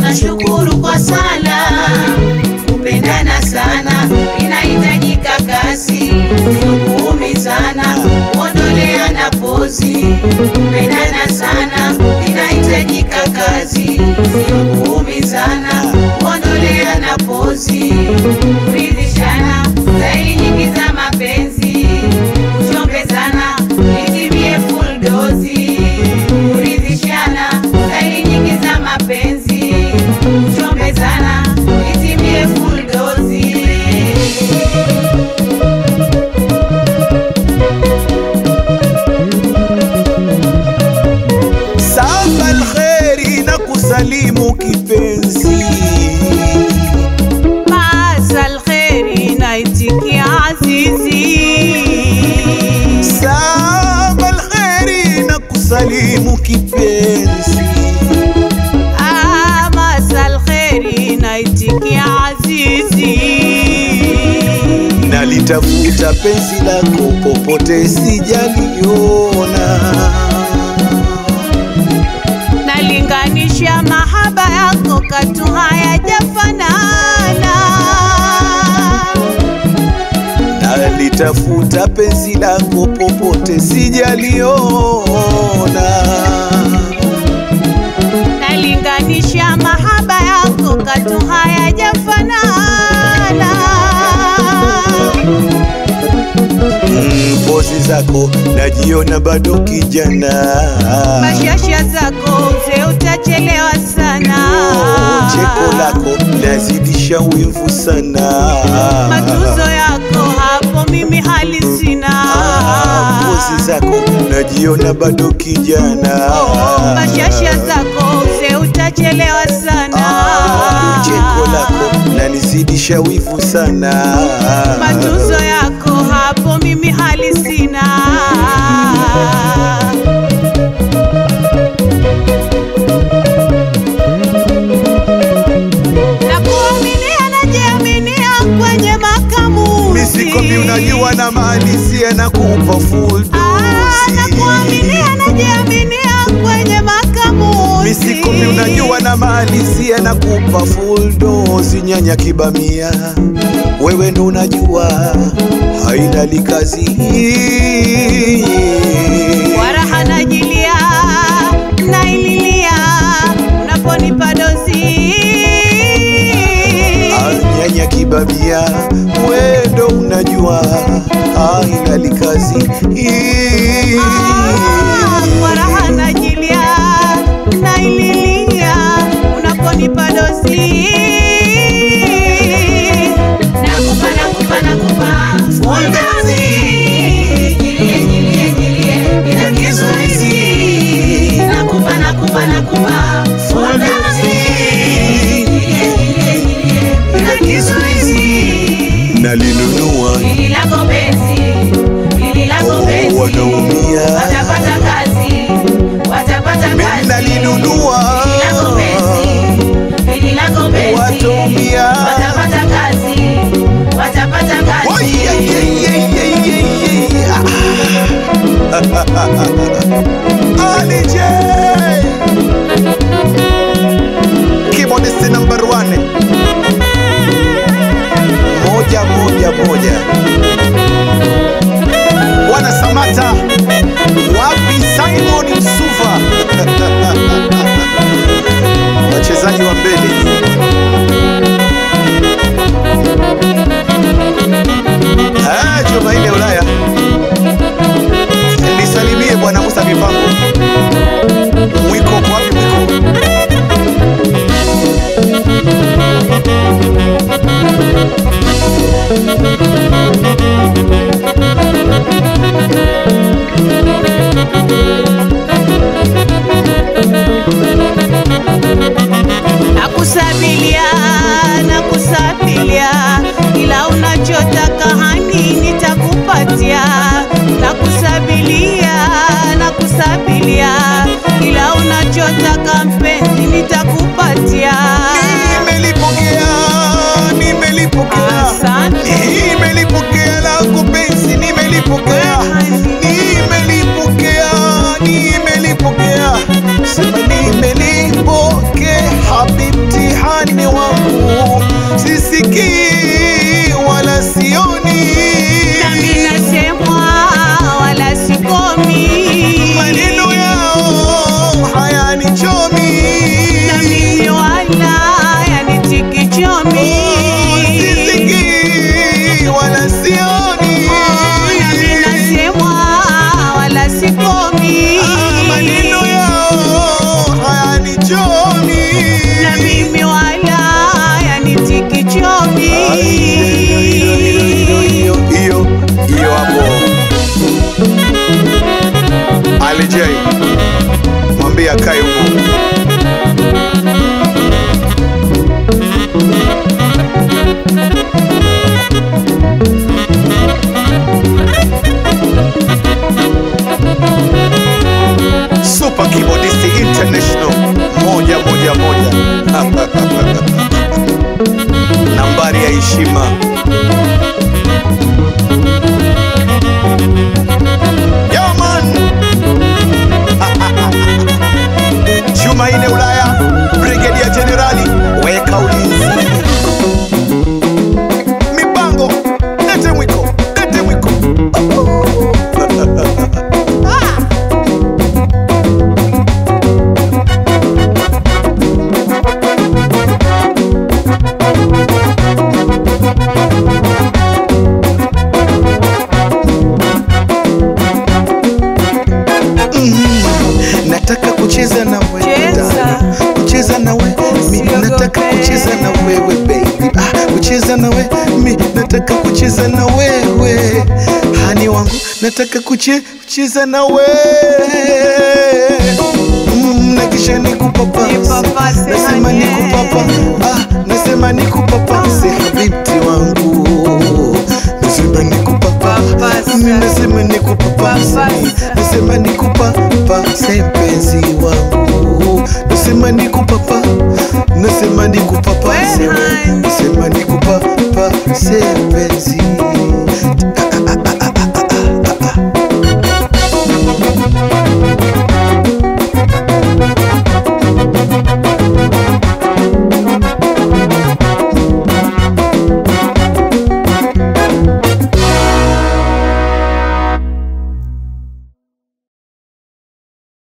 tunashukuru kwa sala. Kupendana sana inahitajika kasi, sio kuumizana, kuondoleana pozi. Kupendana sana inahitajika kazi, sio kuumizana, kuondoleana pozi. Kuridhishana staili nyingi za mapenzi, kuchombezana itimie full dozi. Kuridhishana staili nyingi za mapenzi, kuchombezana itimie full dozi. Saba alkheri na kusalimu kipenzi, Maasa alkheri naitikia azizi saba alkheri na kusalimu kipenzi, Ah, maasa alkheri naitikia azizi nalitafuta penzi lako popote sijaliona, nalinganisha mahaba yako katu hayajafanana nalitafuta penzi lako popote sijaliona. nalinganisha mahaba yako katu hayajafanana Mm, pozi zako najiona bado kijana, mashasha zako mzee utachelewa sana Oh, cheko lako lazidisha wivu sana, matuzo yako hapo mimi hali sina Ah, pozi zako najiona bado kijana, Oh, mashasha zako mzee utachelewa sana Ah, cheko lako lanizidisha wivu sana, matuzo yako hapo mimi hali sina na kuaminia najiaminia kwenye makamuzi misikomi unajua na maalisia na kupa full Ah, na dosi. kuaminia najiaminia kwenye makamuzi Misikomi unajua na maalisia na kupa full dosi. Nyanya kibamia, wewe ndo unajua haina likazi waraha najilia naililia unaponipa dozi Ah, nyanya kibamia, wewe ndo unajua haina likazi Ah, kwa raha najilia naililia unaponipa dozi Nakupa, nakupa, nakupa, full dozi. Nyilie, nyilie, nyilie, bila kizuizi. Nakupa, nakupa, nakupa, full dozi. Nyilie, nyilie, nyilie, bila kizuizi. nalinunua Hili lako penzi, hili lako Oh, penzi. wanaumia. Watapata kazi, watapata Mimi kazi. nalinunua. Hili lako penzi, hili lako penzi. Wataumia. Watapata kazi, watapata Oh, kazi. yeah, yeah, yeah, yeah, yeah, yeah. Ah. Ali J. Keyboardist number one. Moja moja moja. Wana Samata. Wapi Simon Msuva? Wachezaji wa mbele. Ah, chuma ile Ulaya. Nisalimie bwana Musa Mipango. Mwiko uko wapi mwiko? nakusabilia nakusabilia ila unachotaka hani nitakupatia nakusabilia nakusabilia ila unachotaka mpenzi nitakupatia Nimelipokea, nimelipokea. Asante. Nimelipokea lako penzi, nimelipokea. Nimelipokea, nimelipokea. Sema nimelipokea habibti mwambie akae humo. Super Keyboardist International moja moja moja nambari ya heshima Yo, man. Jumaine Ulaya, Brigedia Generali, weka ulinzi. Mipango, lete mwiko, lete mwiko. nataka kucheza na wewe Cheza. dada. kucheza na wewe mi Usiogope. nataka kucheza na wewe baby ah, kucheza na wewe mi nataka kucheza na wewe hani wangu nataka kuche, kucheza na wewe mm, na kisha nikupapase Nipapase, nasema honey. nikupapa ah, nasema nikupapase habibti wangu nasema nikupapa Papasa. mi nasema nikupapase Papasa. nasema nikupapase mpenzi wangu nasema nikupapa nasema nikupapase We, honey. nasema nikupapase mpenzi